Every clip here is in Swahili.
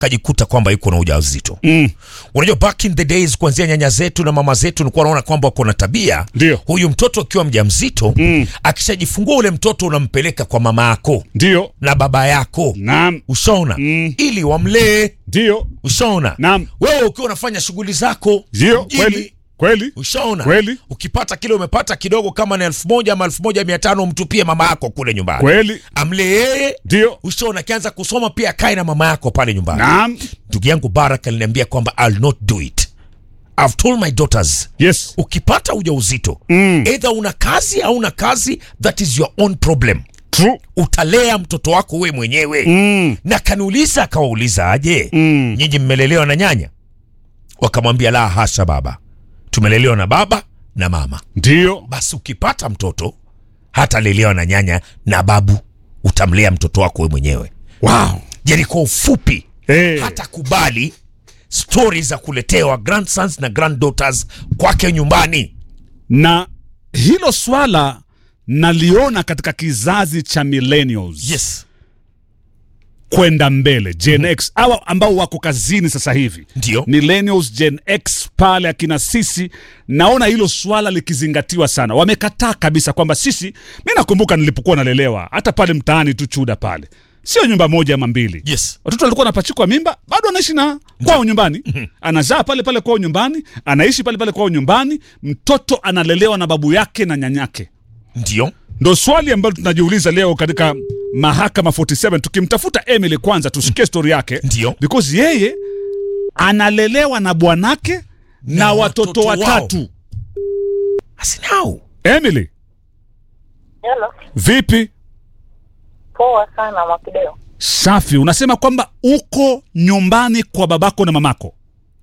kajikuta kwamba yuko na ujauzito Mm. unajua back in the days kuanzia nyanya zetu na mama zetu nilikuwa naona kwamba wako na tabia Ndio. huyu mtoto akiwa mjamzito Mm. akishajifungua ule mtoto unampeleka kwa mama yako Ndio. na baba yako Naam. ushaona Mm. ili wamlee Ndio. ushaona Naam. wewe ukiwa unafanya shughuli zako Ndio. mjini, Kweli. Kweli. ushaona Kweli. ukipata kile umepata kidogo kama na elfu moja ama elfu moja mia tano mtupie mama yako kule nyumbani Kweli. amlee yeye Ndio. ushaona akianza kusoma pia akae na mama yako pale nyumbani Naam. ndugu yangu barak aliniambia kwamba I'll not do it I've told my daughters Yes. ukipata ujauzito Mm. either una kazi au una kazi that is your own problem True. utalea mtoto wako we mwenyewe Mm. na kaniuliza akawauliza aje Mm. nyinyi mmelelewa na nyanya wakamwambia la hasha baba tumelelewa na baba na mama Ndio. basi ukipata mtoto hatalelewa na nyanya na babu utamlea mtoto wako we mwenyewe Wow. yani kwa ufupi Eh. hata kubali stori za kuletewa grandsons na granddaughters kwake nyumbani na hilo swala naliona katika kizazi cha millennials yes kwenda mbele Gen X awa ambao wako kazini sasa hivi ndio millennials Gen X pale akina sisi naona hilo swala likizingatiwa sana wamekataa kabisa kwamba sisi mi nakumbuka nilipokuwa nalelewa hata pale mtaani tu chuda pale sio nyumba moja ama mbili yes watoto walikuwa wanapachikwa mimba bado anaishi na kwao nyumbani anazaa pale pale kwao nyumbani anaishi pale pale kwao nyumbani mtoto analelewa na babu yake na nyanyake ndio ndo swali ambalo tunajiuliza leo katika mahakama 47 tukimtafuta emily kwanza tusikie stori yake Ndio. because yeye analelewa na bwanake na, Na watoto, watoto wao. watatu asinau emily Hello. vipi Poa sana Mwakideo. safi unasema kwamba uko nyumbani kwa babako na mamako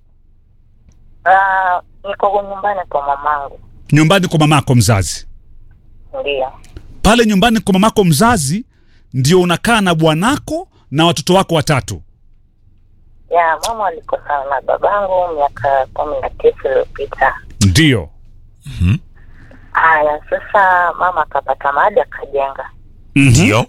Ah, niko nyumbani kwa mamangu. nyumbani kwa mamako mzazi Ndio. pale nyumbani kwa mamako mzazi ndio unakaa na bwanako na watoto wako watatu Ya, mama alikosana na babangu miaka kumi na tisa iliyopita. ndio Haya, sasa mama akapata mali akajenga. ndio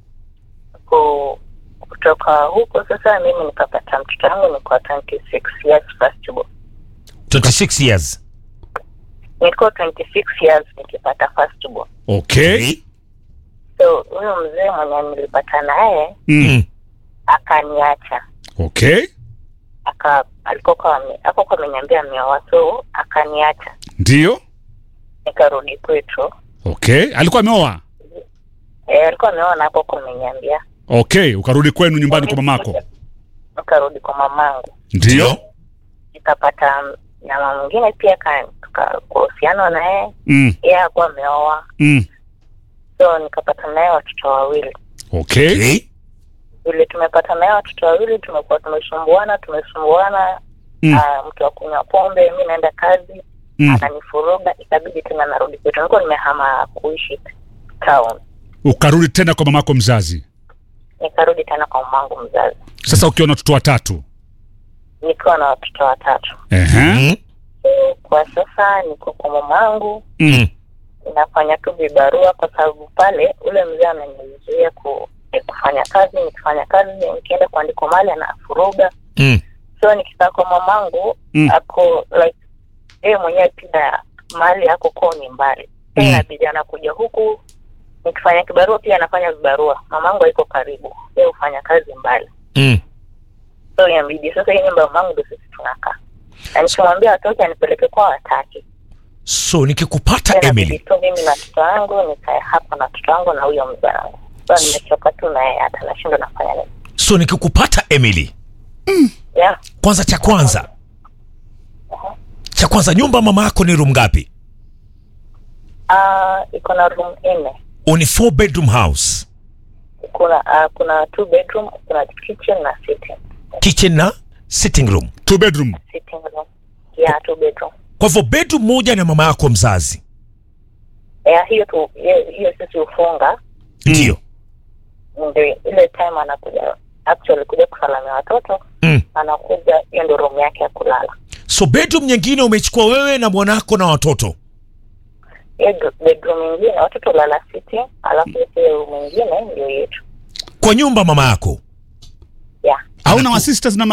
Ku- Kutoka huko sasa mimi nikapata mtoto wangu niko 26 years first born. 26 years Niko 26 years nikipata first born. okay So huyo mzee mwenye nilipata naye mm. Mm. akaniacha. okay Aka alikuwa kwa hapo ameniambia ameoa so akaniacha. ndio Nikarudi kwetu. okay alikuwa ameoa Eh, alikuwa ameona hapo kumeniambia. okay ukarudi kwenu nyumbani kwa mamako Nikarudi kwa mamangu, ndio nikapata nyama mwingine pia ka- tuka- kuhusiana na yeye, mm. yeye hakuwa ameoa, mm. so nikapata naye watoto wawili. okay okay. Vile tumepata naye watoto wawili, tumekuwa tumesumbuana tumesumbuana. Mm. Ah, mtu wa kunywa pombe, mi naenda kazi, mm. ananifuruga, ikabidi tena narudi kwetu. Nilikuwa nimehama kuishi town, ukarudi tena kwa mamako mzazi nikarudi tena kwa mamangu mzazi, sasa ukiwa na watoto watatu nikiwa na watoto watatu. Ehe. Mm. So, kwa sasa niko kwa mamangu Mm. nafanya tu vibarua kwa sababu pale ule mzee ananizuia ku, eh, kufanya kazi nikifanya kazi nikienda kuandikwa mali anafuruga Mm. so nikikaa kwa mamangu Mm. ako like yeye mwenyewe pia mali yako kwao ni mbali Mm. mm. inabidi anakuja huku nikifanya kibarua pia anafanya vibarua mamangu haiko karibu yeye hufanya kazi mbali Mm. so inabidi sasa hii nyumba ya mamangu ndo sisi tunakaa na nikimwambia watoke anipeleke kwa wataki so nikikupata Tena emily bibi tu mimi na watoto wangu nikae hapa na watoto wangu na huyo mzee wangu so nimechoka tu na yeye hata nashindwa nafanya nini so nikikupata emily yeah. kwanza cha kwanza cha kwanza nyumba mama yako ni room ngapi uh, iko na room nne ni four bedroom house kuna uh, kuna two bedroom kuna kitchen na sitting kitchen na sitting room two bedroom sitting room yeah two bedroom kwa hivyo bedroom moja na mama yako mzazi yeah, hiyo tu hiyo- hiyo sisi hufunga ndio ndio ile time anakuja actually kuja kusalamia watoto mm. anakuja hiyo ndio room yake ya kulala so bedroom nyingine umechukua wewe na bwanako na watoto hiyo do- bedroom ingine watoto lala sitting alafu hiyo room ingine ndio yetu kwa nyumba mama yako yeah hauna Anaku- masisters na